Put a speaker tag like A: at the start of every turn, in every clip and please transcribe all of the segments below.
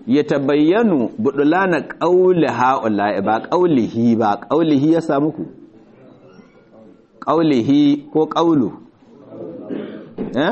A: ya tabayyanu budulana qauli haula ba qaulihi ba qaulihi ya samu ku qaulihi ko qaulu eh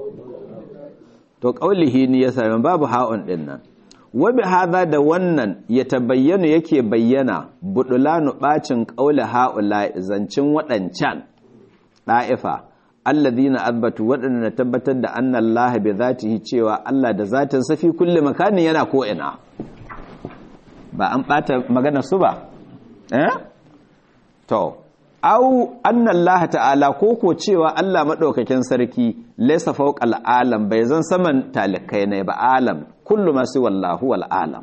A: to qaulihi ne ya sami babu ha'un din nan wa bi hadha da wannan ya tabayyanu yake bayyana budulanu bacin qauli haula zancin wadancan da'ifa alladhina athbatu wadanda tabbatar da anna Allah bi zatihi cewa Allah da zatin sa fi kulli makanin yana ko ina ba an bata magana su ba eh to au anna Allah ta'ala koko cewa Allah madaukakin sarki laysa fawqal alam bai zan saman talikai ne ba alam kullu ma si wallahu wal alam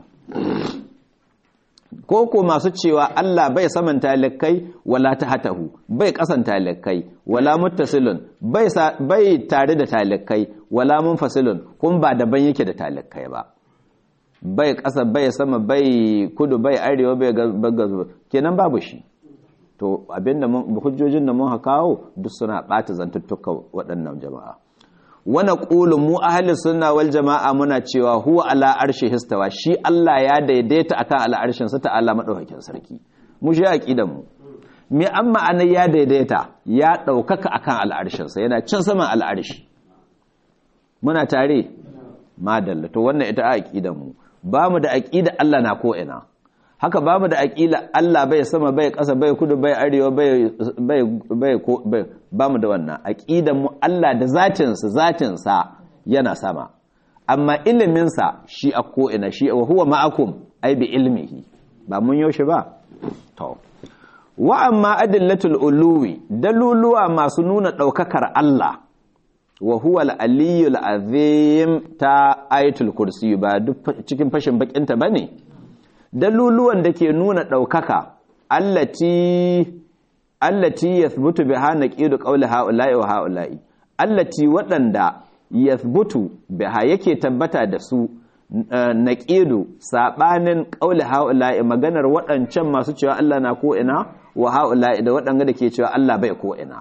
A: koko masu cewa Allah bai saman talikai wala tahatahu bai kasan talikai wala muttasilun bai bai tare da talikai wala munfasilun kun ba daban yake da talikai ba bai kasa bai sama bai kudu bai arewa bai gazu kenan babu shi to abinda mun hujjojin da mun kawo duk suna bata zantuttuka waɗannan jama'a wana qulu mu ahli sunna wal jama'a muna cewa huwa ala arshi histawa shi Allah ya daidaita akan al'arshin sa ta'ala madaukakin sarki mu shi aqidan mu me amma anan ya daidaita ya daukaka akan al'arshin sa yana cin saman al'arshi muna tare madalla to wannan ita aqidan mu ba mu da aqida Allah na ko ina haka ba mu da aƙila Allah bai sama bai ƙasa bai kudu bai arewa bai bai ko bai ba mu da wannan aƙidan mu Allah da zatinsa zatinsa yana sama amma iliminsa shi a ko'ina shi wa huwa ma'akum ai bi ilmihi ba mun yaushe ba to wa amma adillatul uluwi daluluwa masu nuna ɗaukakar Allah wa huwa al-aliyyul azim ta ayatul kursi ba duk cikin fashin bakinta bane daluluwan da ke nuna ɗaukaka allati allati yathbutu biha naqidu qawli haula'i wa haula'i allati waɗanda yathbutu biha yake tabbata da su naqidu sabanin qawli haula'i maganar waɗancan masu cewa Allah na ko ina wa haula'i da waɗanda da ke cewa Allah bai ko ina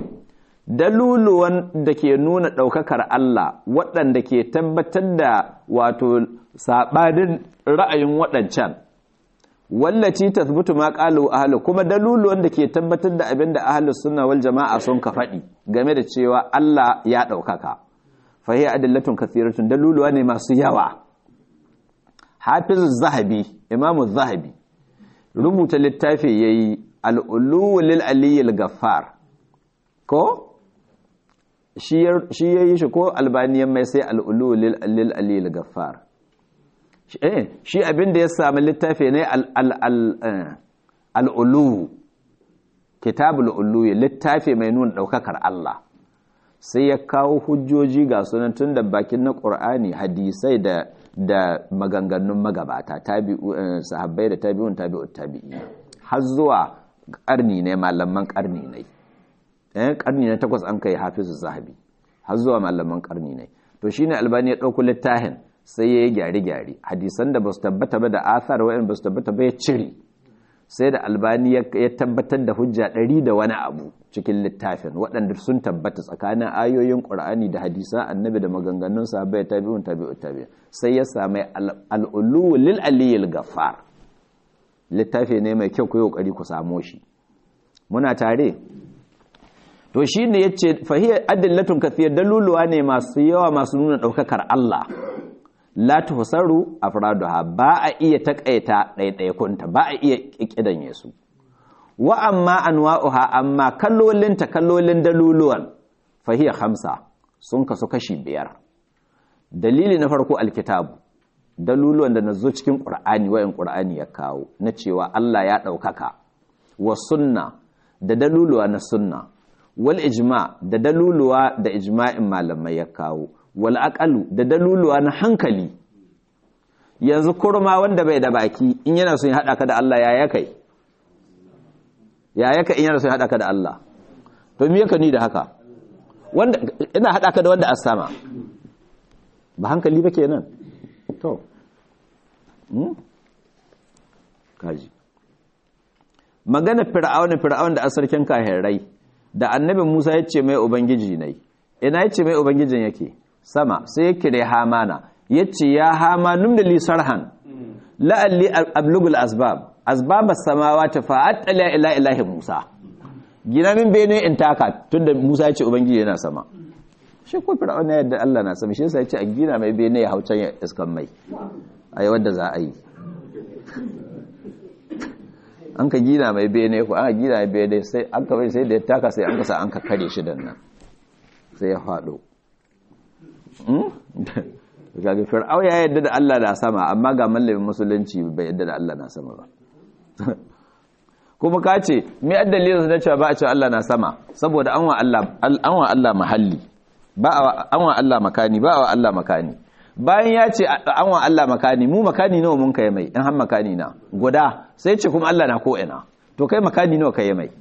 A: daluluwan da ke nuna ɗaukakar Allah waɗanda ke tabbatar da wato saɓanin ra'ayin waɗancan wallaci tasbutu ma qalu ahlu kuma daluluwan da ke tabbatar da abin da ahlus sunna wal jama'a sun ka faɗi game da cewa Allah ya ɗaukaka fa hiya adillatun kathiratun daluluwa ne masu yawa hafiz zahabi imamu zahabi rubuta littafi yayi al-ulu lil aliyyil gaffar ko shi yayi shi ko albaniyan mai sai al-ulu lil aliyyil gaffar shi abin da ya sami littafi ne al'ulu kitabul ulu littafi mai nuna ɗaukakar Allah sai ya kawo hujjoji ga sunan tun da bakin na ƙur'ani hadisai da da maganganun magabata sahabbai da tabi'un tabi'ut tabi'i har zuwa ƙarni ne malaman ƙarni ne ƙarni na takwas an kai hafizu zahabi har zuwa malaman ƙarni ne to shine albani ya ɗauko littafin sai ya yi gyare-gyare hadisan da ba su tabbata ba da athar wa'in ba su tabbata ba ya cire sai da albani ya tabbatar da hujja ɗari da wani abu cikin littafin waɗanda sun tabbata tsakanin ayoyin ƙur'ani da hadisan annabi da maganganun sahabbai tabi'un tabi'u tabi'u sai ya sami al'ulu lil aliyil gafar littafi ne mai kyau ku yi ƙoƙari ku samo shi muna tare to shi ne ya ce fahiyar adillatun kathiyar daluluwa ne masu yawa masu nuna ɗaukakar Allah la tuhsaru afraduha ba a iya takaita ɗaiɗaikunta ba a iya kikidanye su wa amma anwa'uha amma kallolin ta kallolin daluluwan fahiya khamsa sun kasu kashi biyar dalili na farko alkitabu daluluwan da nazo cikin qur'ani wayan qur'ani ya kawo na cewa Allah ya ɗaukaka wa sunna da daluluwa na sunna wal ijma da daluluwa da ijma'in malamai ya kawo wal aqalu da daluluwa na hankali yanzu kurma wanda bai da baki in yana son ya hada ka da Allah ya ya kai ya ya kai in yana son ya hada ka da Allah to me yake ni da haka wanda ina hada ka da wanda as sama ba hankali ba kenan to hmm kaji magana fir'auna fir'auna da asarkin kahirai da annabi Musa ya ce mai ubangiji ne ina ya ce mai ubangijin yake sama sai ya kire hamana yace ya hama numda li sarhan la'alli ablugul asbab asbab as-samawati fa attala ila ilahi musa gina min bene in taka tunda musa ya ce ubangiji yana sama shi ko fir'auna yadda Allah na sama shi yasa ya ce a gina mai bene ya haucan ya iskan mai ayi wanda za a yi an ka gina mai bene ko an gina mai bene sai an ka bai sai da ya taka sai an ka sa an ka kare shi dan nan sai ya faɗo gaga fir'au ya yadda da Allah na sama amma ga mallamin musulunci bai yadda da Allah na sama ba kuma ka ce me addalilin na cewa ba a cewa Allah na sama saboda an wa Allah an wa Allah mahalli ba an wa Allah makani ba wa Allah makani bayan ya ce an wa Allah makani mu makani nawa mun kai mai in har makani na guda sai ce kuma Allah na ko ina to kai makani nawa kai mai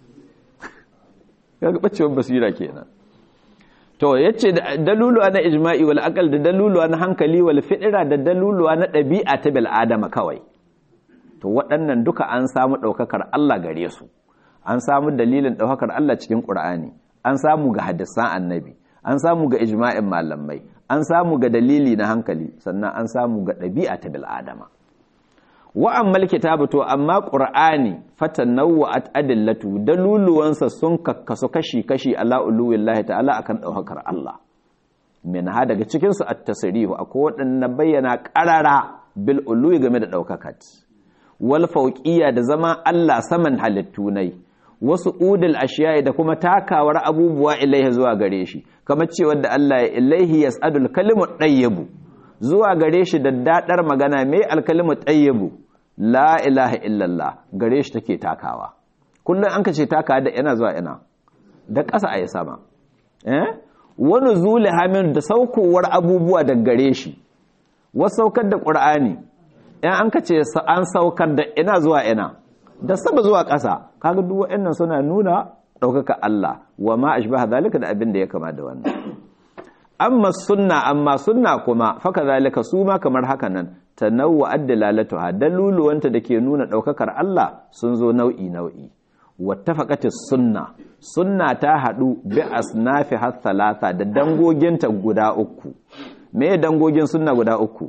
A: kaga bacewar basira kenan to yace daluluwa na ijma'i wal aqal da daluluwa na hankali wal fidira da daluluwa na dabi'a ta bil adama kawai to waɗannan duka an samu daukakar Allah gare su an samu dalilin daukakar Allah cikin Qur'ani an samu ga hadisan annabi an samu ga ijma'in malamai an samu ga dalili na hankali sannan an samu ga dabi'a ta bil adama wa ammal kitabu to amma qur'ani fatanawwa'at adillatu daluluwansa sun kakkasu kashi-kashi ala uluwillahi ta'ala akan daukar Allah min ha daga cikin su at-tasrihu akwai wadannan bayyana qarara bil uluwi game da daukakat wal fawqiyya da zama Allah saman halittu nai wasu udul ashiya'i da kuma takawar abubuwa ilaihi zuwa gare shi kamar cewa da Allah ya ilaihi yas'adul kalimu tayyibu zuwa gare shi da dadar magana mai alkalimu tayyibu la ilaha illallah gare shi take takawa kullum an ka ce takawa da yana zuwa ina da ƙasa a yi sama eh wani zule hamin da saukowar abubuwa da gare shi wasu saukar da ƙur'ani in an ka ce an saukar da ina zuwa ina da saba zuwa ƙasa kaga duk waɗannan suna nuna ɗaukaka Allah wa ma ashbaha zalika da abin da ya kama da wannan amma sunna amma sunna kuma faka zalika su ma kamar haka nan tanawwa addalalatuha daluluwanta da ke nuna daukakar Allah sun zo nau'i nau'i wattafaqatis sunna sunna ta hadu bi asnafi hathalata da dangoginta guda uku me dangogin sunna guda uku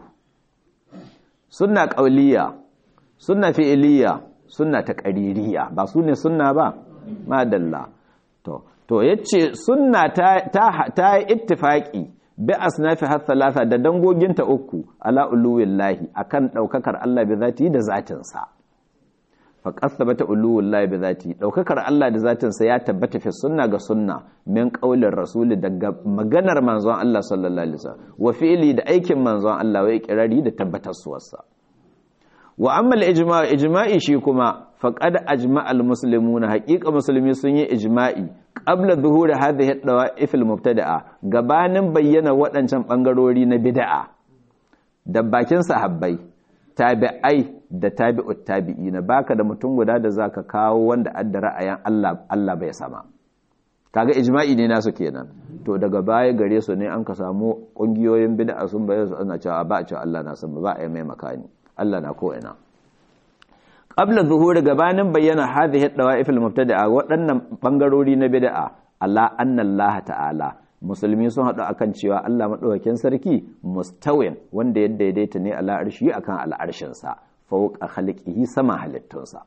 A: sunna qauliyya sunna fi'iliyya sunna taqririya ba su ne sunna ba madalla to to yace sunna ta ta ta ittifaqi bi asnafi har thalatha da dangoginta uku ala uluwillahi akan daukakar Allah bi zati da zatin sa fa qasabata uluwillahi bi zati daukakar Allah da zatin sa ya tabbata fi sunna ga sunna min qaulin rasul daga maganar manzon Allah sallallahu alaihi wasallam wa fi'li da aikin manzon Allah wa iqrari da tabbatar suwarsa wa amma al-ijma' ijma'i shi kuma faqad ajma'a al-muslimuna haqiqa musulmi sun yi ijma'i qabla zuhuri hadhihi ad-dawa'if al-mubtada'a gabanin bayyana waɗancan bangarori na bid'a da bakin sahabbai tabi'ai da tabi'ut tabi'ina baka da mutum guda da zaka kawo wanda adda ra'ayin Allah Allah bai sama kaga ijma'i ne nasu kenan to daga baya gare su ne an ka samu kungiyoyin bid'a sun bayyana su ana cewa ba a cewa Allah na sama ba a yi mai makani Allah na ko ina qabla zuhuri gabanin bayyana hadhihi dawa'if al-mubtada'a waɗannan bangarori na bid'a Allah anna Allah ta'ala musulmi sun haɗu akan cewa Allah madaukakin sarki mustawin wanda ya daidaita ne ala arshi akan al'arshin sa fawqa khaliqihi sama halittunsa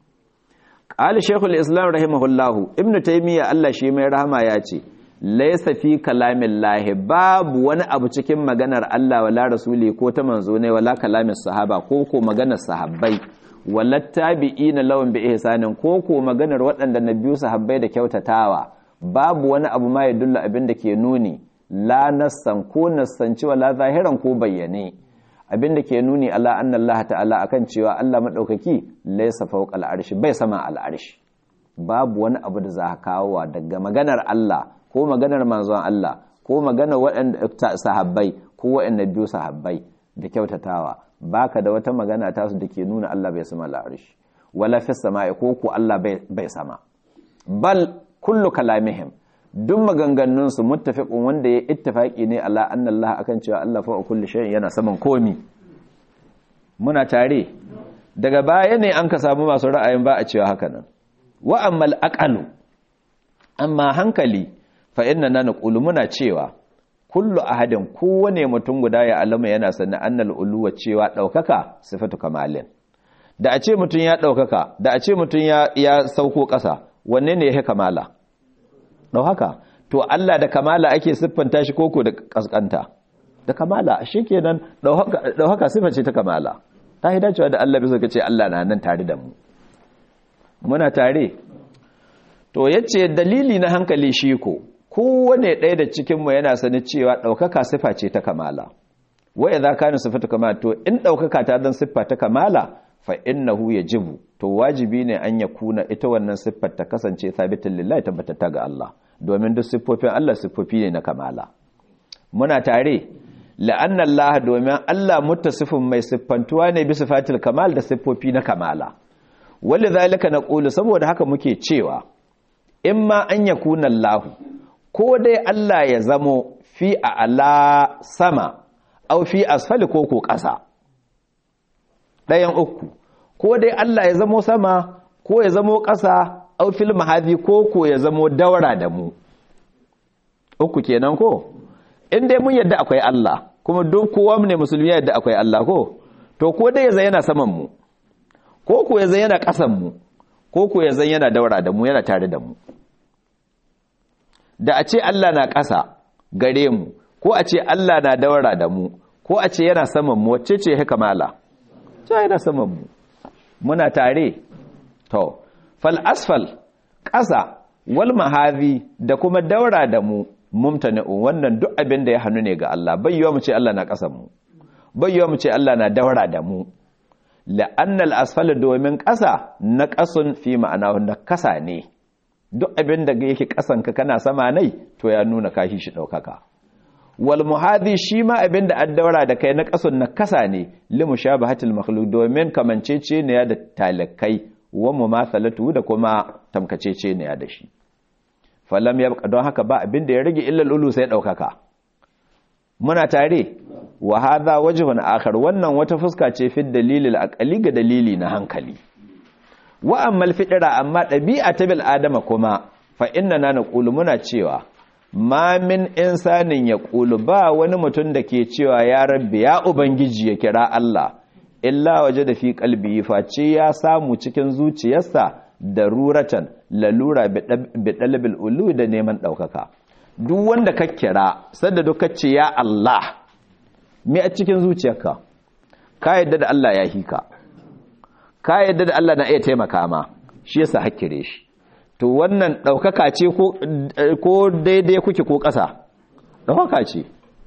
A: qala shaykhul islam rahimahullah ibn taymiya Allah shi mai rahama ya ce laysa fi kalamillahi babu wani abu cikin maganar Allah wala rasuli ko ta manzo ne wala kalamin sahaba ko ko maganar sahabbai walattabi'ina lawan bi ihsanin ko ko maganar waɗanda na biyu sahabbai da kyautatawa babu wani abu ma ya dulla abin da ke nuni la nassan ko nassanci wala zahiran ko bayyane abin da ke nuni ala anna Allah ta'ala akan cewa Allah madaukaki laysa fawqa al'arshi bai sama al'arshi babu wani abu da za ka kawo daga maganar Allah ko maganar manzon Allah ko maganar waɗanda sahabbai ko waɗanda biyu sahabbai da kyautatawa baka da wata magana tasu da ke nuna Allah bai sama al'arshi wala fi sama'i ko ku Allah bai sama bal kullu kalamihim duk maganganun su muttafiqun wanda ya ittifaqi ne ala anna Allah akan cewa Allah fa kulli shay'in yana saman komi muna tare daga baya ne an ka samu masu ra'ayin ba a cewa haka nan wa ammal aqalu amma hankali fa inna naqulu muna cewa kullu ahadin kowane mutum guda ya alama yana sani annal uluwa cewa daukaka sifatu kamalin da a ce mutum ya daukaka da a ce mutum ya ya sauko ƙasa wanne ne ya kamala daukaka to Allah da kamala ake siffanta shi koko da kaskanta da kamala shikenan daukaka daukaka sifa ce ta kamala ta yi dacewa da Allah bisa ce Allah na nan tare da mu muna tare to yace dalili na hankali shi ko kowane ɗaya da cikinmu yana sani cewa ɗaukaka sifa ce ta kamala wa idza kana sifatu kamala to in ɗaukaka ta zan siffa ta kamala fa innahu yajibu to wajibi ne an ya kuna ita wannan siffar ta kasance sabitin lillahi tabbatata ga Allah domin duk siffofin Allah siffofi ne na kamala muna tare la'anna Allah domin Allah muttasifin mai siffantuwa ne bi sifatil kamal da siffofi na kamala walidhalika naqulu saboda haka muke cewa imma an yakuna Allah ko dai Allah ya zamo fi a ala sama au fi asfali ko ko ƙasa ɗayan uku ko dai Allah ya zamo sama ko ya zamo ƙasa au fil mahadi ko ko ya zamo daura da mu uku kenan ko in dai mun yadda akwai Allah kuma duk kowa ne musulmi yadda akwai Allah ko to ko dai ya zai yana saman mu ko ko ya zai yana ƙasan mu ko ko ya zai yana daura da mu yana tare da mu da a ce Allah na ƙasa gare mu ko a ce Allah na daura da mu ko a ce yana saman mu wacce ce haka mala ce yana saman mu muna tare to fal asfal ƙasa wal mahazi da kuma daura da mu mumtani'u wannan duk abin da ya hannu ne ga Allah bai yiwa mu ce Allah na ƙasan mu bai yiwa mu ce Allah na daura da mu la'annal asfal domin ƙasa na ƙasun fi ma'ana na kasa ne duk abin da yake kasanka kana sama nai to ya nuna kashi shi daukaka wal muhadhi shi ma abin da an daura da kai na kasun na kasa ne li mushabahatil makhluq domin kamancece ne da talakai wa mumathalatu da kuma tamkacece ne da shi falam yabqa don haka ba abin da ya rage illa lulu sai daukaka muna tare wa hadha wajhun akhar wannan wata fuska ce fi dalilil aqali ga dalili na hankali wa ammal fidira amma ɗabi'a ta bil adama kuma fa inna na naqulu muna cewa ma min insanin ya ƙulu ba wani mutum da ke cewa ya rabbi ya ubangiji ya kira Allah illa waje da fi kalbi face ya samu cikin zuciyarsa da ruratan lalura bi dalabil ulu da neman ɗaukaka duk wanda ka kira sadda duk ce ya Allah me a cikin zuciyarka ka yadda da Allah ya hika ka yadda da Allah na iya taimaka ma shi yasa hakkire shi to wannan ɗaukaka ce ko daidai kuke ko ƙasa ɗaukaka ce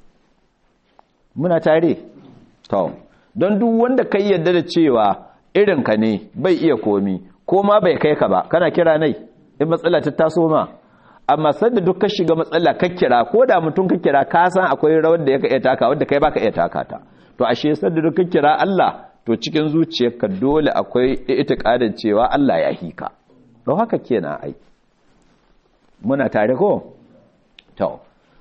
A: muna tare to don duk wanda kai yadda da cewa irinka ne bai iya komi ko ma bai kai ka ba kana kira nai in matsala ta taso ma amma sanda duk ka shiga matsala ka kira ko da mutum ka kira ka san akwai rawar da ya ka iya taka wadda kai baka iya taka ta to ashe sanda duk ka kira Allah to cikin zuciyarka dole akwai itiqadin cewa Allah ya hika don haka kenan ai muna tare ko to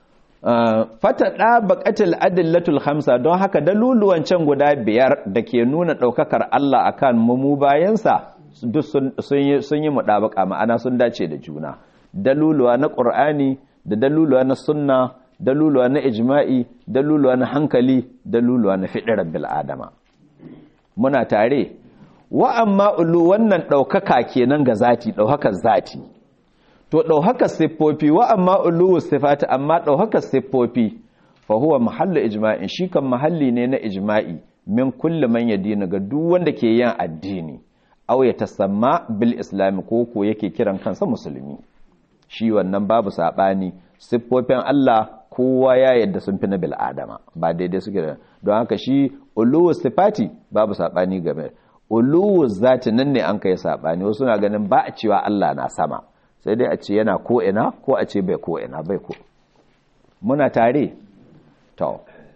A: fata da baqatil adillatul khamsa don haka daluluwan can guda biyar da ke nuna daukakar Allah akan mu bayansa duk sun yi sun yi mudabaka ma'ana sun dace da juna daluluwa na qur'ani da daluluwa na sunna daluluwa na ijma'i daluluwa na hankali daluluwa na fidrar bil adama muna tare wa amma ulu wannan ɗaukaka kenan ga zati ɗaukakar zati to ɗaukakar siffofi wa amma ulu sifati amma ɗaukakar siffofi fa huwa mahallu ijma'in shi kan mahalli ne na ijma'i min kulli man yadina ga duk wanda ke yin addini aw ya tasamma bil islam ko ko yake kiran kansa musulmi shi wannan babu sabani siffofin Allah kowa ya yadda sun fi na bil adama ba daidai suke da don haka shi ulu sifati babu sabani game uluwu zati nan ne an kai sabani wasu na ganin ba a cewa Allah na sama sai dai a ce yana ko ina ko a ce bai ko ina bai ko muna tare to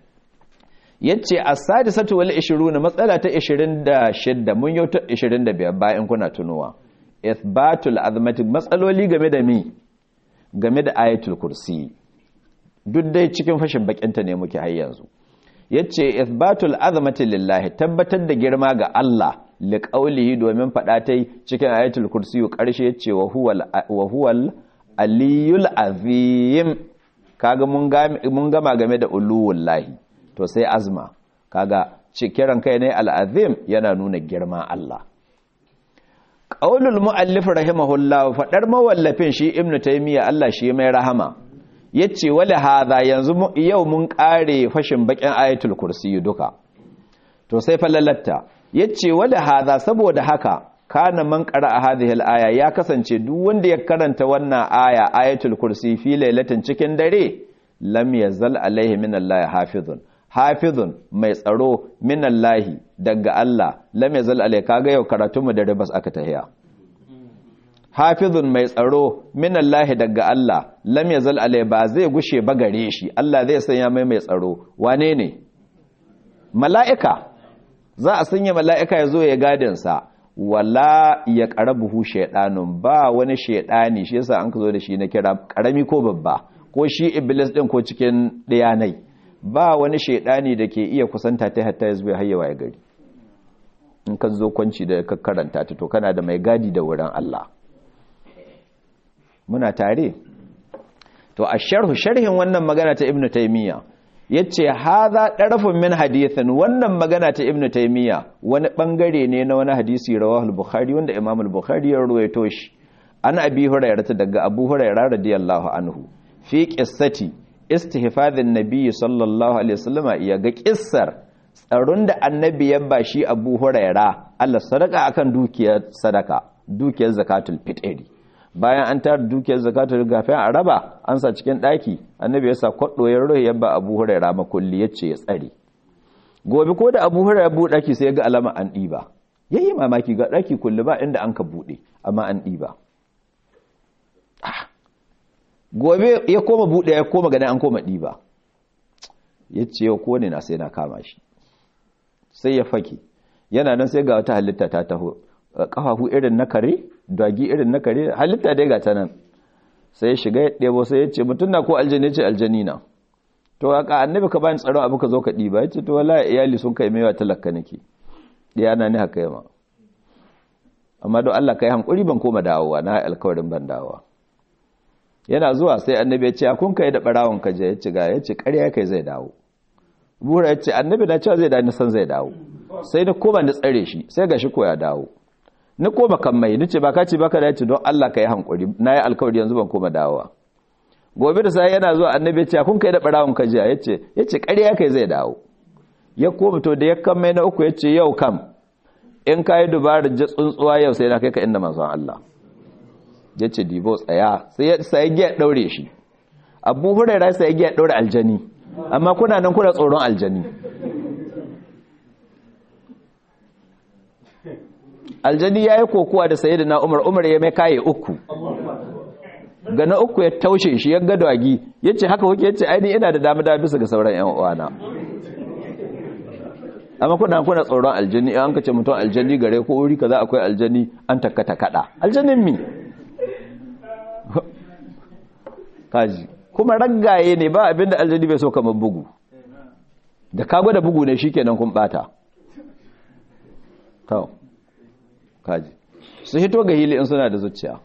A: yace as-sadisatu wal 20 matsala ta 26 mun yau ta 25 bayan kuna tunuwa ithbatul azmati matsaloli game da mi game da ayatul kursi duk dai cikin fashin bakinta ne muke har yanzu yace ithbatul azmati lillahi tabbatar da girma ga Allah liqaulihi domin fada tai cikin ayatul kursi karshe yace wa huwal wa huwal aliyul azim kaga mun gama game da uluwullahi to sai azma kaga ce kiran kai ne al'azim yana nuna girman Allah qaulul muallif rahimahullah fadar mawallafin shi ibnu taymiya Allah shi mai rahama yace wala hadha yanzu yau mun kare fashin bakin ayatul kursi duka to sai falalatta yace wala hadha saboda haka kana man qara'a hadhihi al-aya ya kasance duk wanda ya karanta wannan aya ayatul kursi fi lailatin cikin dare lam yazal alaihi min Allah hafizun hafizun mai tsaro min Allah daga Allah lam yazal alaihi kaga yau karatu mu da ribas aka tahiya hafizun mai tsaro min Allah daga Allah lam yazal alaihi ba zai gushe ba gare shi Allah zai sanya mai mai tsaro wane ne mala'ika za a sanya mala'ika ya zo ya gadin sa wala ya ƙarabuhu shaiɗanun ba wani shaiɗani shi yasa an ka zo da shi na kira ƙarami ko babba ko shi iblis ɗin ko cikin ɗayanai ba wani shaiɗani da ke iya kusanta ta hatta ya zuwa hayyawa ya gari in ka zo kwanci da ka karanta ta to kana da mai gadi da wurin Allah muna tare to a sharhu sharhin wannan magana ta ibnu taymiya yace haza darafun min hadithin wannan magana ta ibnu taymiya wani bangare ne na wani hadisi rawahu al-bukhari wanda imam al-bukhari ya ruwaito shi an abi hurairah daga abu hurairah radiyallahu anhu fi qissati istihfazin nabiy sallallahu alaihi wasallam ya ga kissar tsaron da annabi ya bashi abu hurairah Allah sadaka akan dukiyar sadaka dukiyar zakatul fitri bayan an tara dukiyar zakatul gafin a raba an sa cikin daki annabi ya sa kwaddo ya rohe yabba abu huraira makulli yace ya tsare gobe ko da abu huraira bu daki sai ga alama an diba yayi mamaki ga daki kulli ba inda an ka bude amma an diba gobe ya koma bude ya koma ganin an koma diba yace yau ko ne na sai na kama shi sai ya fake yana nan sai ga wata halitta ta taho kafafu irin na kare dagi irin na kare halitta dai ga ta nan sai ya shiga ya ɗebo sai ya ce mutum na ko aljani ce aljani na to haka annabi ka bani tsaron abu ka zo ka ɗiba ya ce to wala iyali sun kai maiwa talaka nake ɗaya na ni haka yama amma don Allah ka yi hankuri ban koma dawowa na alkawarin ban dawowa yana zuwa sai annabi ya ce kun kai da barawon ka je ya ce ga ya ce ƙarya kai zai dawo bura ya ce annabi na cewa zai da san zai dawo sai na koma na tsare shi sai ga shi ko ya dawo na koma kan mai nace ba ka ce baka da yace don Allah ka yi hankuri na yi alkawari yanzu ban koma dawowa gobe da sai yana zuwa annabi ya ce kun kai da barawon ka je yace yace ƙarya kai zai dawo ya koma to da ya kan mai na uku yace yau kam in ka yi dubarar ji tsuntsuwa yau sai na kai ka inda manzon Allah yace dibo tsaya sai ya sai ya daure shi Abu Hurairah sai ya daure aljani amma kuna nan kuna tsoron aljani aljani ya yi kokowa da sayi da na umar umar ya mai kaye uku ga na uku ya taushe shi ya gado agi ya ce haka wuke ya ce aini ina da dama dama bisa ga sauran yan uwana amma kuna kuna tsoron aljani an ka ce mutum aljani gare ko wuri kaza akwai aljani an takkata kada aljanin mi kaji kuma raggaye ne ba abinda aljani bai so kamar bugu da ka gwada bugu ne shikenan kun bata to kaji su hito ga hili in suna da zuciya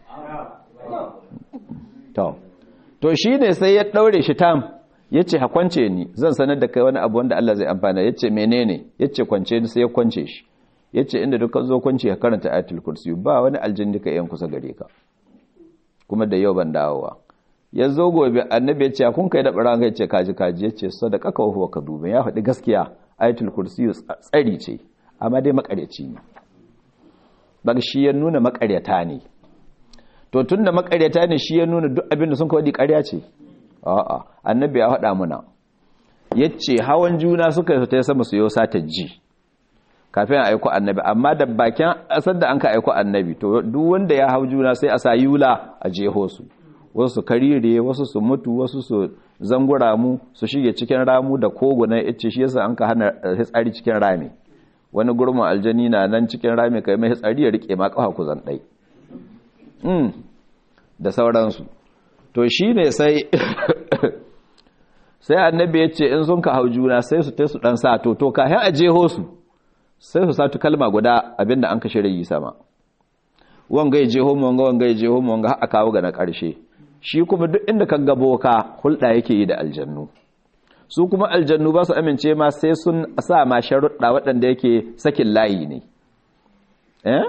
A: to to shi ne sai ya daure shi tam ya ce kwance ni zan sanar da kai wani abu wanda Allah zai amfana ya ce menene ya ce kwance ni sai ya kwance shi ya ce inda dukkan zo kwance ya karanta ayatul kursi ba wani aljini ka yan kusa gare ka kuma da yau ban dawowa ya zo gobe annabi ya ce kun kai da ɓaran ya ce kaji kaji ya ce sadaka ka huwa ka dube ya faɗi gaskiya ayatul kursi tsari ce amma dai makaryaci ne ba shi ya nuna makaryata ne to tun da makaryata ne shi ya nuna duk abin da sun kawai karya ce a'a annabi ya faɗa muna yace hawan juna suka yi ta sama su yau sata ji kafin a aiko annabi amma da bakin asar da an ka aiko annabi to duk wanda ya hau juna sai a sa yula a jeho su wasu su karire wasu su mutu wasu su zangura mu su shige cikin ramu da kogunan ice shi yasa an ka hana hitsari cikin rami wani gurmin aljani na nan cikin rami kai mai hitsari ya rike ma kafa kuzan dai mm da sauransu to shine sai sai annabi ya ce in sun ka hau juna sai su tai su dan sa to to kafin a jeho su sai su satu kalma guda abinda an kashe rayi sama wanga ya jeho mu wanga wanga ya jeho mu wanga har a kawo ga na karshe shi kuma duk inda ka ga boka hulɗa yake yi da aljannu su kuma aljannu ba su amince ma sai sun sa ma sharuɗa waɗanda yake sakin layi ne eh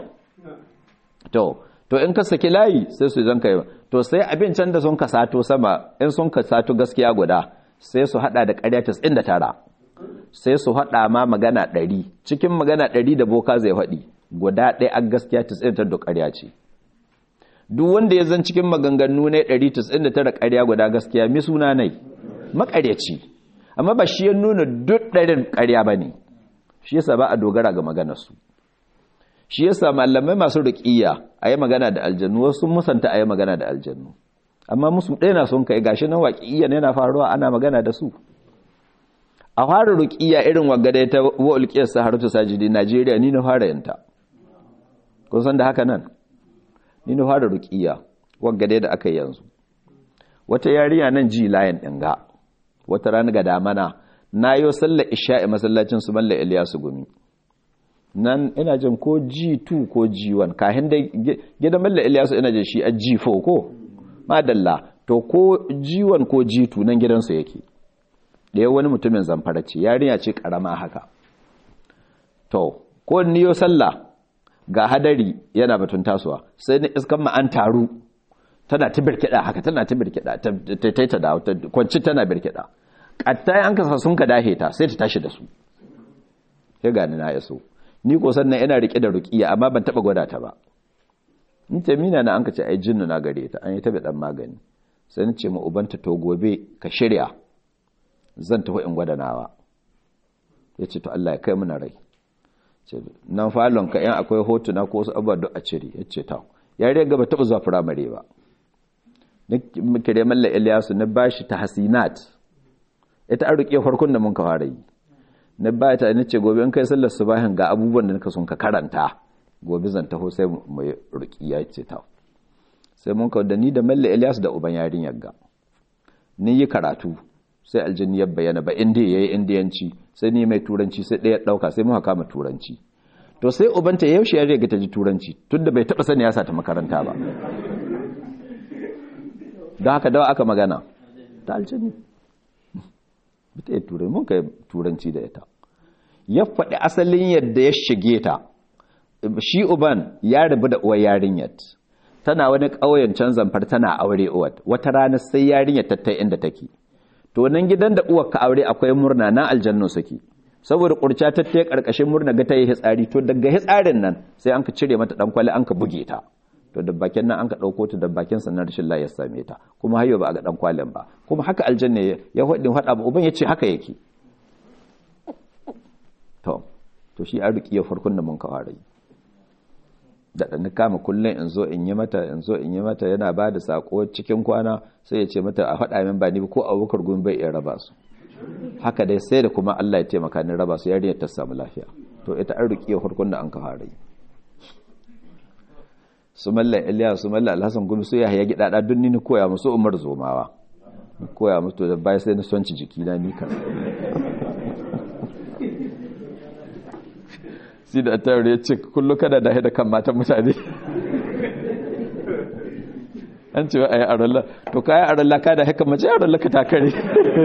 A: to to in ka saki layi sai su zan kai to sai abin can da sun ka sato sama in sun ka sato gaskiya guda sai su hada da ƙarya 99 sai su hada ma magana 100 cikin magana 100 da boka zai faɗi guda ɗaya a gaskiya 99 da ƙarya ce duk wanda ya zan cikin maganganu ne 199 ƙarya guda gaskiya mi suna nai maƙaryaci amma ba shi ya nuna duk ɗarin ƙarya ba ne shi yasa ba a dogara ga maganarsu shi yasa malamai masu ruqiyya ayi magana da aljannu wasu musanta ayi magana da aljannu amma musu ɗaya na son kai gashi nan waƙiyya ne yana faruwa ana magana da su a fara ruqiyya irin wagada ta wa'ulqiyar saharatu sajidi Najeriya ni na fara yanta kun san da haka nan ni na fara ruqiyya wagada da aka yanzu wata yarinya nan ji layin dinga wata rana ga damana nayo sallar isha'i masallacin su malla Ilyasu gumi nan ina jin ko G2 ko G1 kahin da gidan Malla Ilyasu ina jin shi a G4 ko madalla to ko G1 ko G2 nan gidansu yake da wani mutumin zamfara ce yarinya ce karama haka to ko niyo sallah ga hadari yana batun tasowa sai ni iskan ma an taru tana ta birkida haka tana ta birkida ta ta ta da kwanci tana birkida katta an kasa sun ka dahe ta sai ta tashi da su sai gani na yaso ni ko sannan ina rike da ruqiya amma ban taba gwada ta ba in ce mina na an ka ce ai jinnu na gare ta an yi tabe dan magani sai ni ce mu ubanta to gobe ka shirya zan tafi in gwada nawa yace to Allah ya kai mu na rai ce nan falon ka yan akwai hotuna ko wasu abubuwa duk a cire yace ta yare gaba taba zuwa firamare ba ni kire malla Ilyasu na bashi tahsinat ita an ruqiya farkon da mun ka fara yi na baya ta ce gobe in kai sallar subahin ga abubuwan da nika sun ka karanta gobe zan taho sai mai rukiya ce ta sai mun kawo da ni da malle Ilyas da uban yarin yagga ni yi karatu sai aljini ya bayyana ba inda yayi indiyanci sai ni mai turanci sai ɗaya ɗauka sai mu haka ma turanci to sai ubanta yaushe ya riga ta ji turanci tunda bai taba sani ya sa ta makaranta ba don haka dawa aka magana ta aljini ba ta yi turai mun kai turanci da ita ya faɗi asalin yadda ya shige ta shi uban ya rabu da uwar yarinyar tana wani ƙauyen can zamfar tana aure uwar wata rana sai yarinyar tattai inda take to nan gidan da uwar ka aure akwai murna na aljannu suke saboda kurca tattai karkashin murna ga ta yi hitsari to daga hitsarin nan sai an ka cire mata dan kwali an ka buge ta to da bakin nan an ka ɗauko ta da bakin sannan rashin la ya same ta kuma hayo ba a ga ɗan kwalin ba kuma haka aljanna ya faɗin faɗa ba uban ya ce haka yake to to shi an riƙi ya farkon da mun ka fara yi da ɗan kama kullum in zo in yi mata in zo in yi mata yana ba da sako cikin kwana sai ya ce mata a faɗa min ba ni ko abubakar gumi bai iya raba su haka dai sai da kuma Allah ya taimaka ni raba su yarinyar ta samu lafiya to ita an riƙi ya farkon da an ka fara yi su malla iliya su malla alhassan gumi su yahaya gidada duk ni koya musu umar zomawa koya musu da bai sai na sonci jiki na ni kan si da tare ya ce kullu kada da haida kan matan mutane an ce ai aralla to kai aralla ka da haka mace aralla ka ta kare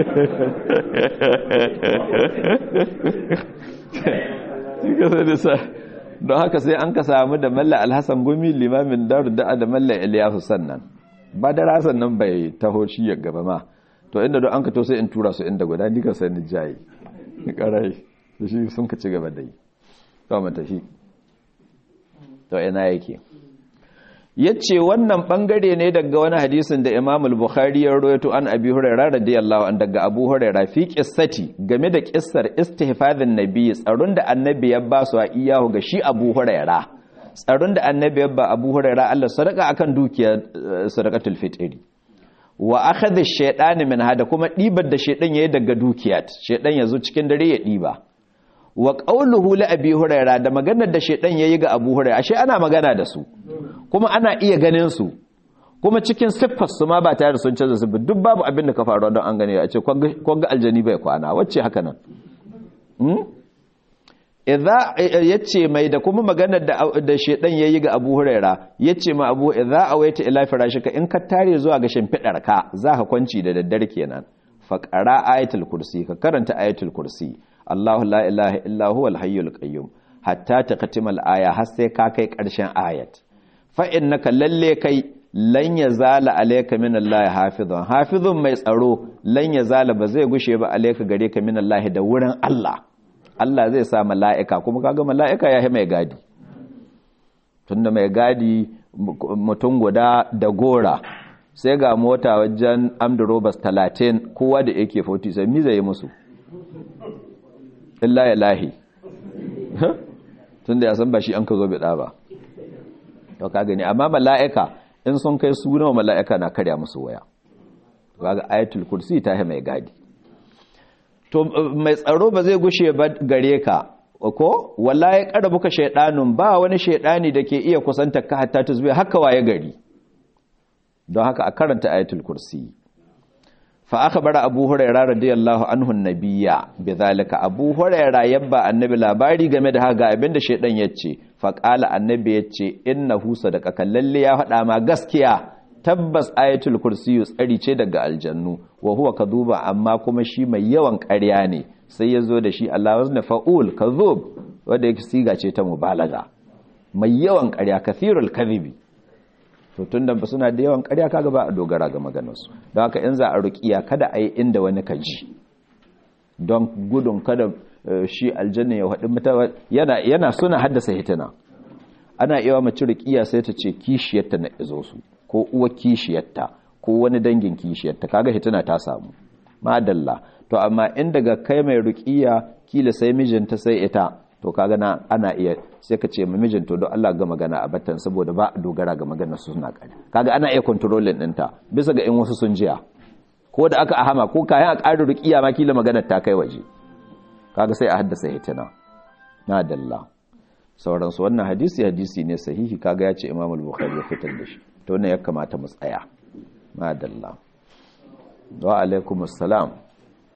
A: ka sai da sa don haka sai an ka samu da malla alhassan gumi limamin daru da'a da malla iliyasu sannan ba da rasan nan bai taho shi ya gaba ma to inda don an ka to sai in tura su inda guda ni ka sai ni jayi ni karai da shi sun ka ci gaba da yi to mu tafi to ina yake yace wannan bangare ne daga wani hadisin da Imam al-Bukhari ya rawaito an Abi Hurairah radiyallahu an daga Abu Hurairah fi qissati game da kissar istihfazin nabi tsaron da annabi ya ba su a iyahu ga shi Abu Hurairah tsaron da annabi ya ba Abu Hurairah Allah sadaka akan dukiyar sadaqatul fitri wa akhadha ash-shaytan min hada kuma dibar da shaydan yayi daga dukiyar shaydan yazo cikin dare ya diba wa qawluhu li abi huraira da maganar da shedan yayi ga abu huraira ashe ana magana da su kuma ana iya ganin su kuma cikin siffar su ma ba tare da sun canza su duk babu abin da ka faru don an gane a ce kwanga aljani bai kwana wacce haka nan idza yace mai da kuma maganar da da shedan yayi ga Abu Huraira yace ma Abu idza awaita ila firashika in ka tare zuwa ga shimfidar ka zaka kwanci da daddare kenan fa qara ayatul kursi ka karanta ayatul kursi Allahu la ilaha illa huwal hayyul qayyum hatta taqtimal aya har sai ka kai karshen ayat fa innaka lalle kai lan yazala alayka min Allah hafizun hafizun mai tsaro lan yazala ba zai gushe ba alayka gare ka min Allah da wurin Allah Allah zai sa mala'ika kuma kaga mala'ika ya yi mai gadi tunda mai gadi mutum guda da gora sai ga mota wajen amdurobas talatin kowa da yake 40 sai mi zai musu illa ya lahi tunda ya san ba shi an ka zo bida ba to ka gani amma mala'ika in sun kai su nawa mala'ika na karya musu waya kaga ayatul kursi ta yi mai gadi to mai tsaro ba zai gushe ba gare ka ko wallahi karabuka shaydanun ba wani shaydani da ke iya kusanta ka hatta tuzbi haka waye gari don haka a karanta ayatul kursi fa akhbara abu hurairah radiyallahu anhu annabiyya bidhalika abu hurairah yabba annabi labari game da haka abinda shaydan yace fa qala annabi yace innahu sadaqa lalle ya faɗa ma gaskiya tabbas ayatul kursiyu tsari ce daga aljannu wa huwa kadhuba amma kuma shi mai yawan ƙarya ne sai ya zo da shi Allah wazna fa'ul kadhub wanda yake siga ce ta mubalaga mai yawan ƙarya kathirul kadhibi to tunda ba suna da yawan ƙarya kaga ba a dogara ga maganarsu don haka in za a ruqiya kada a yi inda wani ka ji don gudun kada shi aljanna ya haɗu mutawa yana yana suna haddasa hitina ana iya mace ruqiya sai ta ce kishiyarta na izo su ko uwa kishiyarta ko wani dangin kishiyarta kaga hituna ta samu madalla to amma in daga kai mai ruqiya kila sai mijinta sai ita to kaga na ana iya sai ka ce ma mijin to don Allah ga magana a batan saboda ba a dogara ga maganar su suna kare kaga ana iya controlling ɗinta bisa ga in wasu sun jiya ko da aka ahama ko kayan a ƙarin ruqiya ma kila maganar ta kai waje kaga sai a haddasa hituna madalla sauransu wannan hadisi hadisi ne sahihi kaga ya ce Imam al-Bukhari ya fitar da shi to ne ya kamata mu tsaya madalla wa alaikumus salam